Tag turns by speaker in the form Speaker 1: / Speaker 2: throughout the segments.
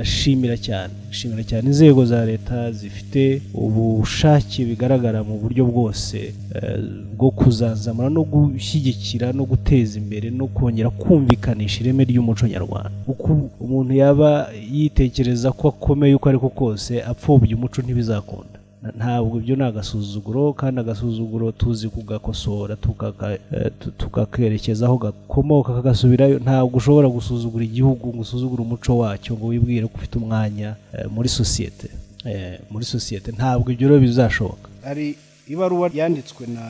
Speaker 1: ndashimira cyane ndashimira cyane inzego za leta zifite ubushake bigaragara mu buryo bwose eh, bwo kuzazamura no gushyigikira no guteza imbere no kongera kumvikanisha ireme ry'umuco nyarwanda uko umuntu yaba yitekereza ko akomeye uko ari ko kose apfobya umuco ntibizakunda Na- ntabwo ibyo ni agasuzuguro kandi agasuzuguro tuzi kugakosora tukaka- eh, tu- tukakerekeza aho gakomoka kagasubirayo ntabwo ushobora gusuzugura igihugu ngo usuzugure umuco wacyo ngo wibwire ko ufite umwanya eh, muri sosiyete Eh, muri sosiyete ntabwo ibyo rero bizashoboka
Speaker 2: hari ibaruwa yanditswe na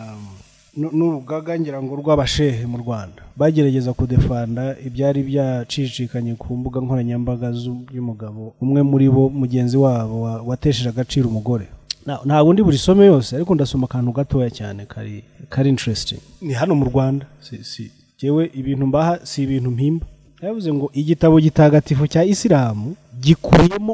Speaker 2: nu- n'urugaga ngira ngo rw'abashehe mu rwanda bagerageza kudefanda ibyari byacicikanye ku mbuga nkoranyambaga z'u- y'umugabo umwe muri bo mugenzi wabo wa- watesheje agaciro umugore Na-
Speaker 1: ntabwo ndi buri somo yose ariko ndasoma akantu gatoya cyane kari kari interesting
Speaker 2: ni hano mu rwanda si si yewe ibintu mbaha si ibintu mpimba yavuze ngo igitabo gitagatifu cya isilamu gikubiyemo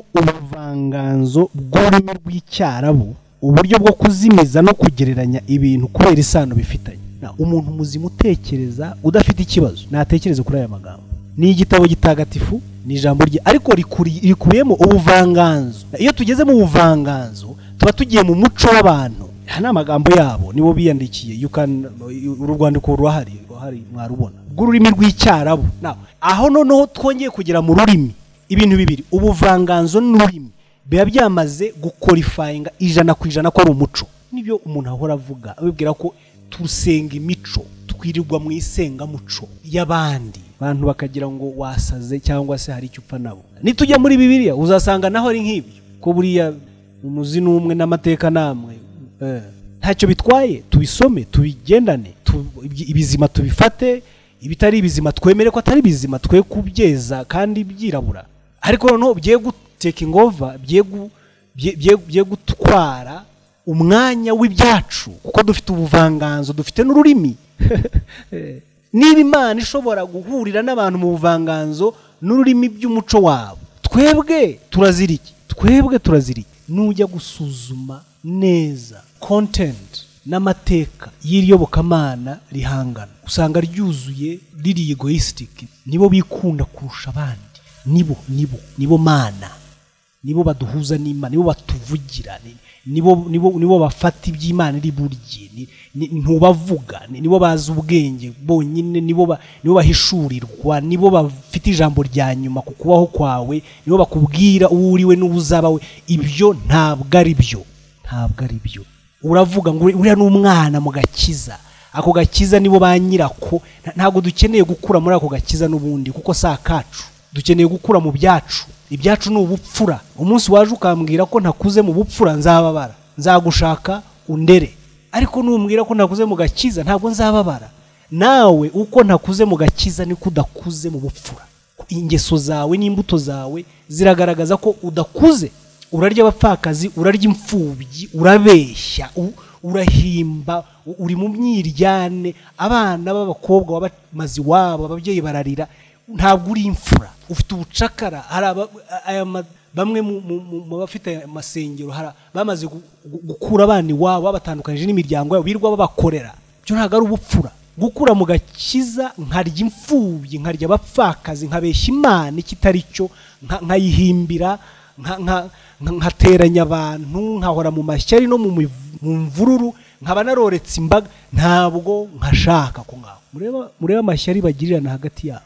Speaker 2: ubuvanganzo bw'ururimi rw'icyarabu uburyo bwo kuzimiza no kugereranya ibintu kubera isano bifitanye Na, umuntu muzima utekereza udafite ikibazo natekereze kuri aya magambo ni igitabo gitagatifu ni ijambo rye ariko rikuri- rikubiyemo ubuvanganzo iyo tugeze mu buvanganzo tuba tugiye mu muco w'abantu aya ni amagambo yabo nibo biyandikiye you can- uru rwandiko rurahari rurahari mwarubona bw'ururimi rw'icyarabu Now, aho noneho twongeye kugera mu rurimi ibintu bibiri ubuvanganzo n'ururimi biba byamaze gukorifayinga ijana ku ijana ko ari umuco nibyo umuntu ahora avuga abibwira ko tusenga imico twirirwa mu isengamuco y'abandi abantu bakagira ngo wasaze cyangwa se hari icyo upfa nabo nitujya muri bibiliya uzasanga naho ari nk'ibyo ko buriya umuzi ni umwe n'amateka namwe ntacyo bitwaye tubisome tubigendane tu- ibizima tubifate ibitari ibizima twemere ko atari bizima twe kubyeza kandi byirabura ariko noneho bigiye gutekingova bigiye gutwara umwanya w'ibyacu kuko dufite ubuvanganzo dufite n'ururimi niba imana ishobora guhurira n'abantu mu buvanganzo n'ururimi by'umuco wabo twebwe turazira iki twebwe turazira iki nujya gusuzuma neza kontenti n'amateka y'iryobokamana rihangana usanga ryuzuye riri egoyisitike nibo bikunda kurusha abandi nibo nibo nibo mana nibo baduhuza n'imana nibo batuvugira ni- nibo nibo nibo bafata iby'imana iri burye ni- ni- ntubavuga ni- nibo bazi ubwenge bonyine nibo ba- nibo bahishurirwa nibo bafite ijambo rya nyuma ku kubaho kwawe nibo bakubwira uwo uriwe n'uwo uzaba we ibyo ntabwo ari byo ntabwo ari byo uravuga ngo uriya ni umwana mu gakiza ako gakiza nibo ba nyirako Nta- ntabwo dukeneye gukura muri ako gakiza n'ubundi kuko si akacu dukeneye gukura mu byacu ibyacu ni ubupfura umunsi waje ukambwira ko ntakuze mu bupfura nzababara nzagushaka undere ariko numbwira ko ntakuze mu gakiza ntabwo nzababara nawe uko ntakuze mu gakiza niko udakuze mu bupfura ingeso zawe n'imbuto zawe ziragaragaza ko udakuze urarya abapfakazi urarya imfubyi urabeshya u- urahimba u- uri mu myiryane abana b'abakobwa wabamaze iwabo ababyeyi bararira ntabwo uri imfura ufite ubucakara hari aba- aya ma- bamwe mu- mu mu- mu bafite aya masengero hari aba- bamaze gu- gu- gukura abana iwabo babatandukanyije n'imiryango yabo birirwa babakorera byo ntabwo ari ubupfura gukura mu gakiza nkarya imfubyi nkarya abapfakazi nkabeshya imana ikitari cyo nka- nkayihimbira nka- nka- nka- nkateranya abantu nkahora mu mashyari no mu miv- mu mvururu nkaba naroretse imbaga ntabwo nkashaka ko ngaho Murebe- murebe amashyari bagirirana hagati yabo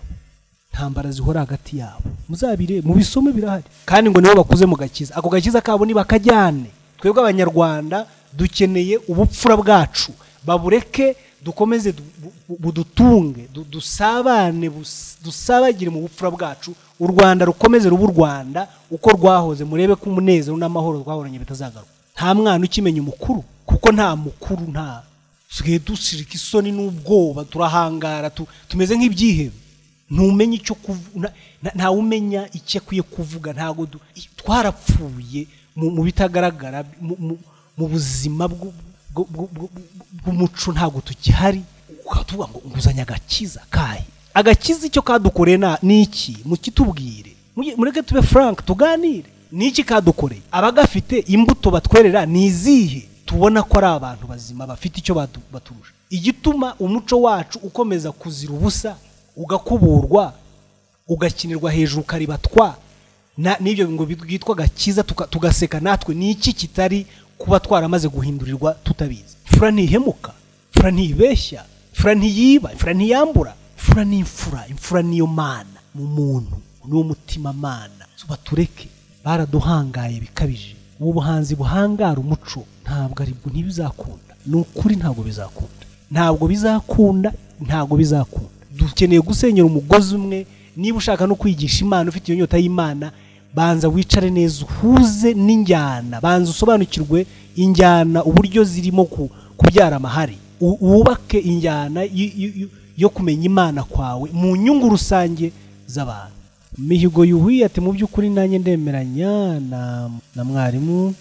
Speaker 2: ntambara zihora hagati yabo muzabire mu bisomo birahari kandi ngo nibo bakuze mu gakiza ako gakiza kabo nibakajyane twebwe abanyarwanda dukeneye ubupfura bwacu babureke dukomeze du- bu- budutunge du- dusabane bus- dusabagire mu bupfura bwacu u rwanda rukomeze ruba u rwanda uko rwahoze murebe ko umunezero n'amahoro twahoranye bitazagaruka nta mwana ukimenya umukuru kuko nta mukuru nta dusigaye dushirika isoni n'ubwoba turahangara tu- tumeze nk'ibyihebe ntumenye icyo kuvuga ntawe umenya icyo akwiye kuvuga ntabwo du- i- twarapfuye mu mu bitagaragara mu- mu- mu buzima bw'u- bw'u- bw'u- bw'u- bw'umuco ntabwo tukihari ukatuvuga ngo nguzanye agakiza kahe agakiza icyo kadukoreye na- ni iki mukitubwire Muge- mureke tube frank tuganire ni iki kadukoreye abagafite imbuto batwerera ni izihe tubona ko ari abantu bazima bafite icyo batu- baturusha igituma umuco wacu ukomeza kuzira ubusa ugakuburwa ugakinirwa hejuru ukaribatwa n'ibyo ngo byitwa agakiza tugaseka natwe ni iki kitari kuba twaramaze guhindurirwa tutabizi fura ntihemuka fura ntibeshya fura ntiyiba fura ntiyambura fura ni imfura imfura niyo mana mu muntu niwo mutima mana batureke baraduhangaye bikabije ubu buhanzi buhangara umuco ntabwo aribwo ntibizakunda ni ukuri ntabwo bizakunda ntabwo bizakunda ntabwo bizakunda dukeneye gusenyera umugozi umwe niba ushaka no kwigisha imana ufite iyo nyota y'imana banza wicare neza uhuze n'injyana banza usobanukirwe injyana uburyo zirimo kubyara amahari wubake injyana yo kumenya imana kwawe mu nyungu rusange z'abantu mihigo yuhiye ati mu by'ukuri nanjye ndemeranya na mwarimu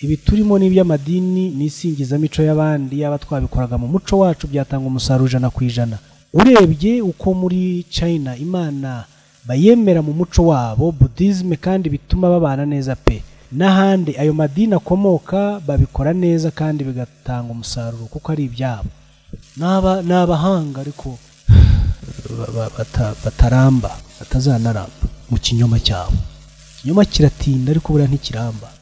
Speaker 2: ibi turimo n'iby'amadini n'isingizamico y'abandi yaba twabikoraga mu muco wacu byatanga umusaruro ijana ku ijana urebye uko muri China imana bayemera mu muco wabo budizime kandi bituma babana neza pe n'ahandi ayo madini akomoka babikora neza kandi bigatanga umusaruro kuko ari ibyabo ni abahanga ariko bataramba batazanaramba mu kinyoma cyabo ikinyoma kiratinda ariko buriya ntikiramba